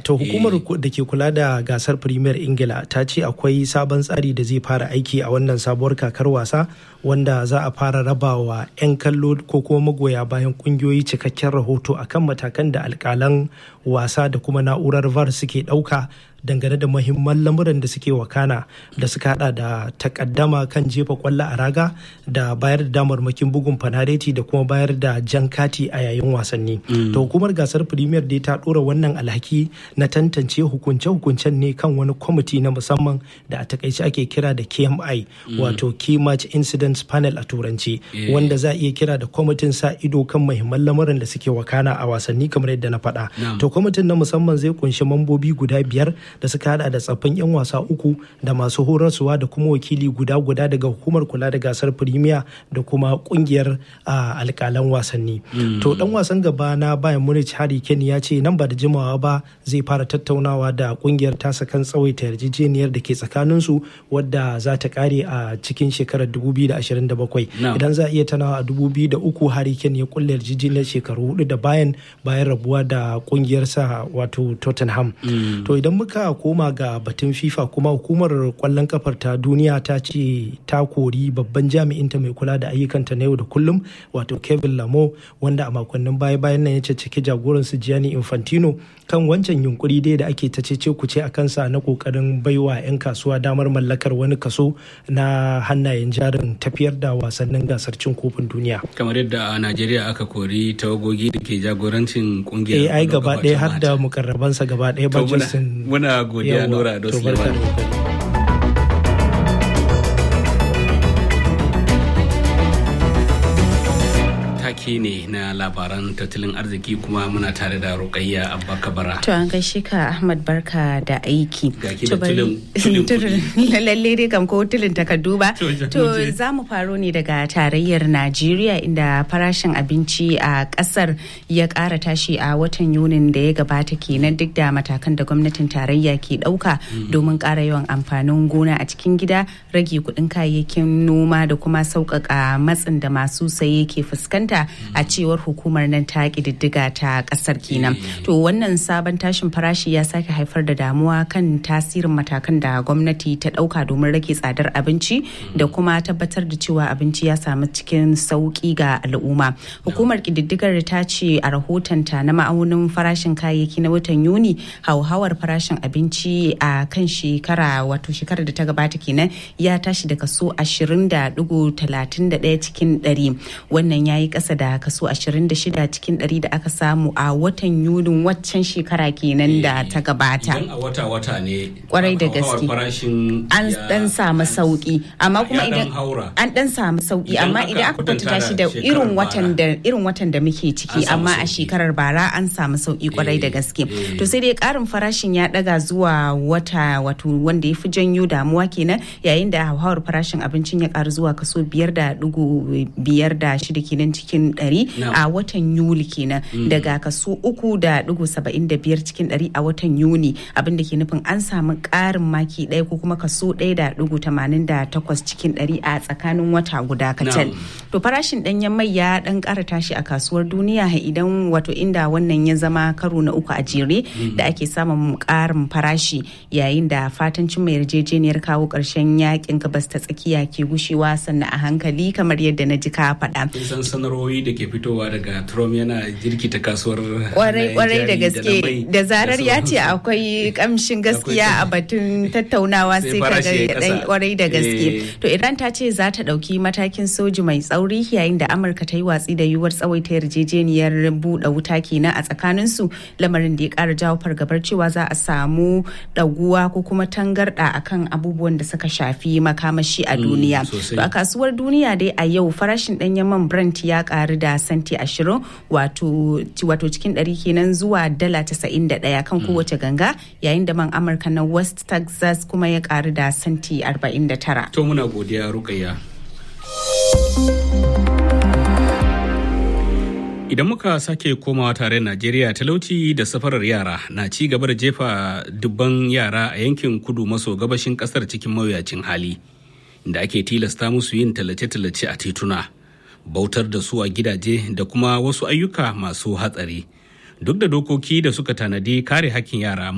To hukumar da ke kula da gasar Premier Ingila ta ce akwai sabon tsari da zai fara aiki a wannan sabuwar kakar wasa wanda za a fara rabawa 'yan kallo ko kuma magoya bayan kungiyoyi cikakken rahoto akan matakan da alkalan wasa da kuma na'urar VAR suke ɗauka dangane da muhimman lamuran da suke wakana da suka hada da takaddama kan jefa kwallo a raga da bayar da damarmakin bugun fanareti da kuma bayar da jan kati a yayin wasanni. To hukumar gasar Premier dai ta dora wannan alhaki na tantance hukunce-hukuncen ne kan wani kwamiti na musamman da a takaice ake kira da KMI wato Key Match Incidents Panel a turanci wanda za a iya kira da kwamitin sa ido kan muhimman lamuran da suke wakana a wasanni kamar yadda na faɗa. To kwamitin na musamman zai kunshi mambobi guda biyar da suka hada da tsaffin 'yan wasa uku da masu horarsuwa da kuma wakili guda guda daga hukumar kula da gasar firimiya da kuma kungiyar alkalan wasanni to dan wasan gaba na bayan munich harry kane ya ce nan ba da jimawa ba zai fara tattaunawa da kungiyar tasa kan tsawaita yarjejeniyar da ke tsakanin su wadda za ta kare a cikin shekarar 2027 idan za a iya tanawa a 2003 harry kane ya kulle yarjejeniyar shekaru hudu da bayan bayan rabuwa da kungiyarsa wato tottenham to idan muka aka koma ga batun fifa kuma hukumar kwallon kafar ta duniya ta ce ta kori babban jami'inta mai kula da ayyukanta na yau da kullum wato kevin lamo wanda a makonnin baya bayan nan ya caccaki jagoran su gianni infantino kan wancan yunkuri dai da ake ta cece kuce a kansa na kokarin baiwa 'yan kasuwa damar mallakar wani kaso na hannayen jarin tafiyar da wasannin gasar cin kofin duniya kamar yadda a najeriya aka kori tawagogi da ke jagorancin kungiyar ai gaba ɗaya har da mukarrabansa gaba ɗaya ba muna godiya Nura Ado Suleiman. take ne na labaran tattalin arziki kuma muna tare da rukayya abba kabara to an gaishe ka ahmad barka da aiki da lalle dai kam ko tulin takardu ba to za mu faro ne daga tarayyar najeriya inda farashin abinci a kasar ya kara tashi a watan yunin da ya gabata kenan duk da matakan da gwamnatin tarayya ke dauka domin kara yawan amfanin gona a cikin gida rage kudin kayayyakin noma da kuma sauƙaƙa matsin da masu saye ke fuskanta a cewar hukumar nan ta ƙididdiga ta ƙasar kenan to wannan sabon tashin farashi ya sake haifar da damuwa kan tasirin matakan da gwamnati ta ɗauka domin rage tsadar abinci da kuma tabbatar da cewa abinci ya samu cikin sauƙi ga al'umma hukumar ƙididdigar ta ce a rahotonta na ma'aunin farashin kayayyaki na watan yuni hauhawar farashin abinci a kan shekara wato shekarar da ta gabata kenan ya tashi da kaso 20.31 cikin 100 wannan ya yi ƙasa da kaso 26 cikin 100 da aka samu a watan yunin waccan shekara kenan da ta gabata idan a wata-wata ne kwarai da gaske an dan samu sauki amma kuma idan an dan samu sauki amma idan aka kwatanta shi da irin watan da irin watan da muke ciki amma a shekarar bara an samu sauki kwarai da gaske to sai dai karin farashin ya daga zuwa wata wato wanda ya fi janyo damuwa kenan yayin da hauhawar farashin abincin ya karu zuwa kaso biyar da dugu biyar da shida kenan cikin ɗari a watan yuli kenan daga kaso uku da dugu saba'in da biyar cikin ɗari a watan yuni abinda ke nufin an samu ƙarin maki ɗaya ko kuma kaso ɗaya da dugu tamanin da takwas cikin ɗari a tsakanin wata guda kacal to farashin ɗanyen mai ya ɗan ƙara tashi a kasuwar duniya idan wato inda wannan ya zama karo na uku a jere da ake samun ƙarin farashi yayin da fatan cimma yarjejeniyar kawo ƙarshen yakin gabas ta tsakiya ke gushewa sannan a hankali kamar yadda na ji ka faɗa. san sanarwoyi da ke fitowa daga Trump yana jirkita kasuwar kwarai kwarai da gaske da zarar ya ce akwai kamshin gaskiya a batun tattaunawa sai ka ga kwarai da gaske to Iran ta ce za ta ɗauki matakin soji mai tsauri yayin da Amurka ta yi watsi da yiwuwar tsawaita yarjejeniyar buɗe wuta kenan a tsakaninsu lamarin da ya ƙara jawo fargabar cewa za a samu ɗaguwa ko kuma tangarɗa akan abubuwan da suka shafi makamashi a duniya to a kasuwar duniya dai a yau farashin ɗanyen man Brent ya ƙaru da santi ashirin wato cikin ɗari kenan zuwa dala casa'in da ɗaya kan kowace ganga yayin da man Amurka na West Texas kuma ya ƙaru da santi arba'in da tara. To muna godiya Rukayya. Idan muka sake komawa tare Najeriya talauci da safarar yara na ci gaba da jefa dubban yara a yankin kudu maso gabashin kasar cikin mawuyacin hali, da ake tilasta musu yin tallace-tallace a tituna, bautar da su a gidaje da kuma wasu ayyuka masu hatsari. Duk da dokoki da suka tanadi kare hakkin yara